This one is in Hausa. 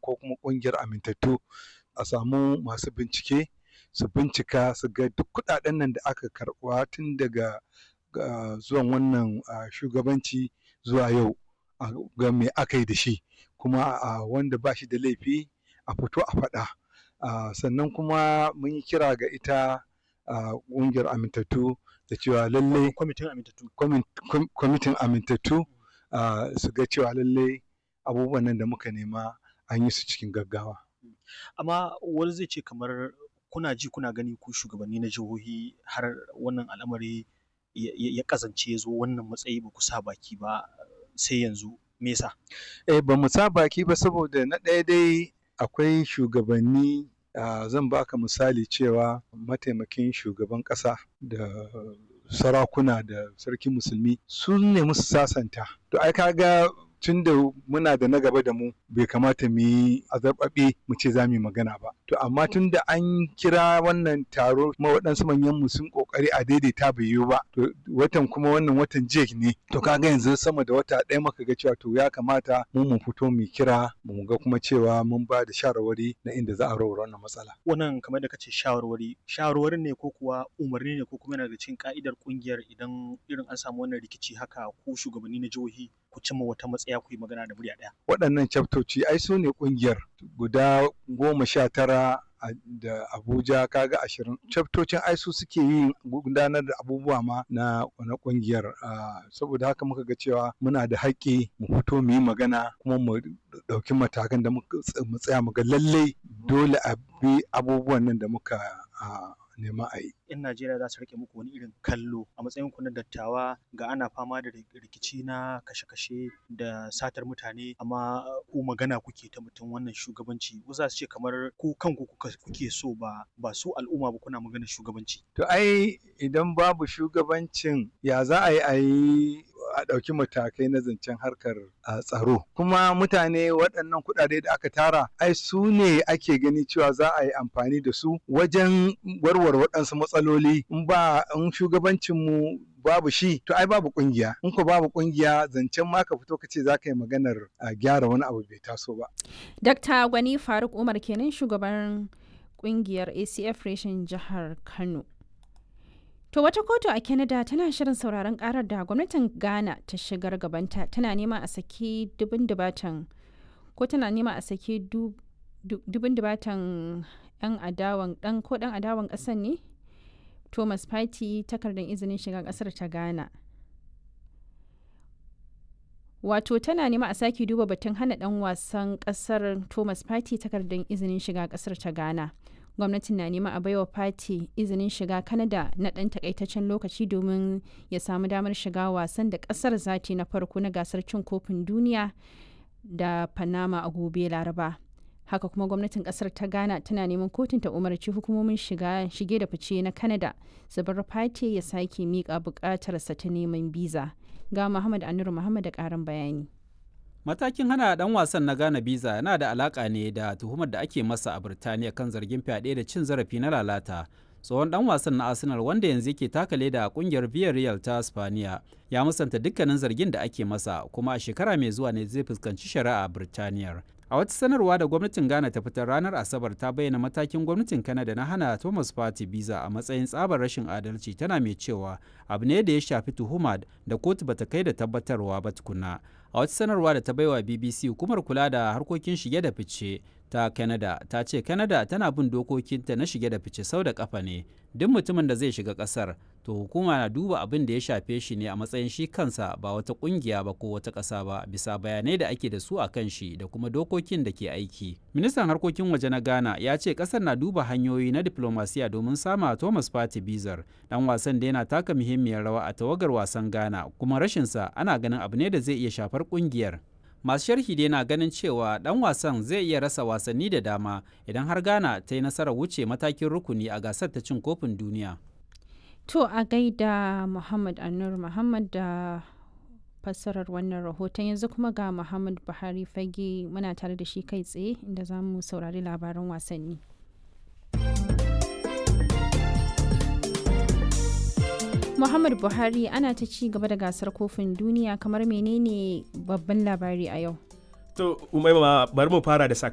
ko kuma ƙungiyar amintattu a samu masu bincike su bincika su ga duk kuɗaɗen nan da aka karɓa tun daga zuwan wannan shugabanci zuwa yau a ga me aka yi da shi kuma wanda ba shi da laifi a fito a faɗa sannan kuma mun yi kira ga ita ƙungiyar amintattu da cewa lallai kwamitin amintattu su ga cewa lallai abubuwan nan da muka nema an yi su cikin gaggawa amma wani zai ce kamar kuna ji kuna gani ku shugabanni na jihohi har wannan al'amari ya kazance ya zo wannan matsayi ba ku sa baki ba sai yanzu me yasa eh ba mu sa baki ba saboda na ɗaya dai akwai shugabanni zan baka misali cewa mataimakin shugaban ƙasa da sarakuna da sarkin musulmi sun nemi su sasanta to ai kaga tun da muna da na gaba da mu bai kamata mu yi azarbaɓe mu ce za mu yi magana ba to amma tun da an kira wannan taro kuma waɗansu manyan mu sun ƙoƙari a daidaita bai yiwu ba to watan kuma wannan watan jek ne to kaga yanzu sama da wata ɗaya muka ga cewa to ya kamata mu mu fito mu kira mu ga kuma cewa mun ba da shawarwari na inda za a rawar wannan matsala wannan kamar da kace shawarwari shawarwarin ne ko kuwa umarni ne ko kuma yana da cikin ka'idar kungiyar idan irin an samu wannan rikici haka ko shugabanni na jihohi ku cimma wata matsaya ku yi magana da murya ɗaya. Waɗannan chaptoci ai su ne ƙungiyar guda goma sha tara da Abuja kaga ashirin. Chaftocin ai su suke yin gudanar da abubuwa ma na na ƙungiyar saboda haka muka ga cewa muna da haƙƙi mu fito mu yi magana kuma mu ɗauki matakan da mu tsaya mu ga lallai dole a bi abubuwan nan da muka nema a yi. 'Yan Najeriya za su rike muku wani irin kallo a matsayin ku na dattawa ga ana fama da rikici na kashe-kashe da satar mutane amma ku magana kuke ta mutum wannan shugabanci wasu za su ce kamar ku kanku kuke so ba ba su al'umma ba kuna magana shugabanci. To ai idan babu shugabancin ya za a yi a yi a ɗauki matakai na zancen harkar tsaro kuma mutane waɗannan kuɗaɗe da aka tara ai su ne ake gani cewa za a yi amfani da su wajen warware waɗansu matsaloli in ba in shugabancin mu babu shi to ai babu kungiya in ko babu kungiya zancen ma ka fito ka ce za ka yi maganar gyara wani abu bai taso ba. Dr. Gwani Faruk Umar kenan shugaban kungiyar ACF reshen jihar Kano. To wata kotu a Canada tana shirin sauraron karar da gwamnatin Ghana ta shigar gabanta tana nema a saki dubin dubatan ko tana nema a saki dubin dubatan yan adawan dan ko dan adawan kasan ne Thomas Party takardar izinin shiga kasar ta Ghana. Wato tana nema a sake duba batun hana dan wasan kasar Thomas Party takardar izinin shiga kasar ta Ghana. gwamnatin na nema a baiwa fati izinin shiga kanada na ɗan takaitaccen lokaci domin ya samu damar shiga wasan da ƙasar zati na farko na gasar cin kofin duniya da panama a gobe laraba haka kuma gwamnatin ƙasar ta ghana tana neman kotun ta umarci hukumomin shiga shige da fice na kanada su bar fati ya sake miƙa buƙatarsa ta neman biza ga muhammad anur muhammad da ƙarin bayani Matakin hana dan wasan na Ghana biza yana da alaka ne da tuhumar da ake masa a Birtaniya kan zargin fyaɗe da cin zarafi na lalata. Tsohon dan wasan na Arsenal wanda yanzu yake takale da kungiyar Villarreal ta Spaniya ya musanta dukkanin zargin da ake masa kuma a shekara mai zuwa ne zai fuskanci shari'a a Birtaniyar. A wata sanarwa da gwamnatin Ghana ta fitar ranar Asabar ta bayyana matakin gwamnatin Canada na hana Thomas Party biza a matsayin tsabar rashin adalci tana mai cewa abu ne da ya shafi tuhuma da kotu bata kai da tabbatarwa ba tukuna. A wata sanarwa da ta baiwa BBC hukumar kula da harkokin shige da fice ta Canada ta ce Canada tana bin dokokinta na shige da fice sau da kafa ne. Duk mutumin da zai shiga kasar to hukuma na duba abin da ya shafe shi ne a matsayin shi kansa ba wata kungiya ba ko wata ƙasa ba bisa bayanai da ake da su a kan shi da kuma dokokin da ke aiki. Ministan harkokin waje na Ghana ya ce ƙasar na duba hanyoyi na diplomasiya domin sama Thomas Party Bizar dan wasan da yana taka muhimmiyar rawa a tawagar wasan Ghana kuma rashinsa ana ganin abu ne da zai iya shafar kungiyar. masu sharhi dai na ganin cewa dan wasan zai iya rasa wasanni da dama idan har ghana ta yi nasarar wuce matakin rukuni a gasar ta cin kofin duniya to a gaida muhammad anur muhammad da fassarar wannan rahoton yanzu kuma ga muhammad buhari fage muna tare da shi kai tsaye inda za mu saurari labaran wasanni Muhammad Buhari ana ta ci gaba da gasar kofin duniya kamar menene babban labari a yau. To, Umaima bari mu fara da sakamakon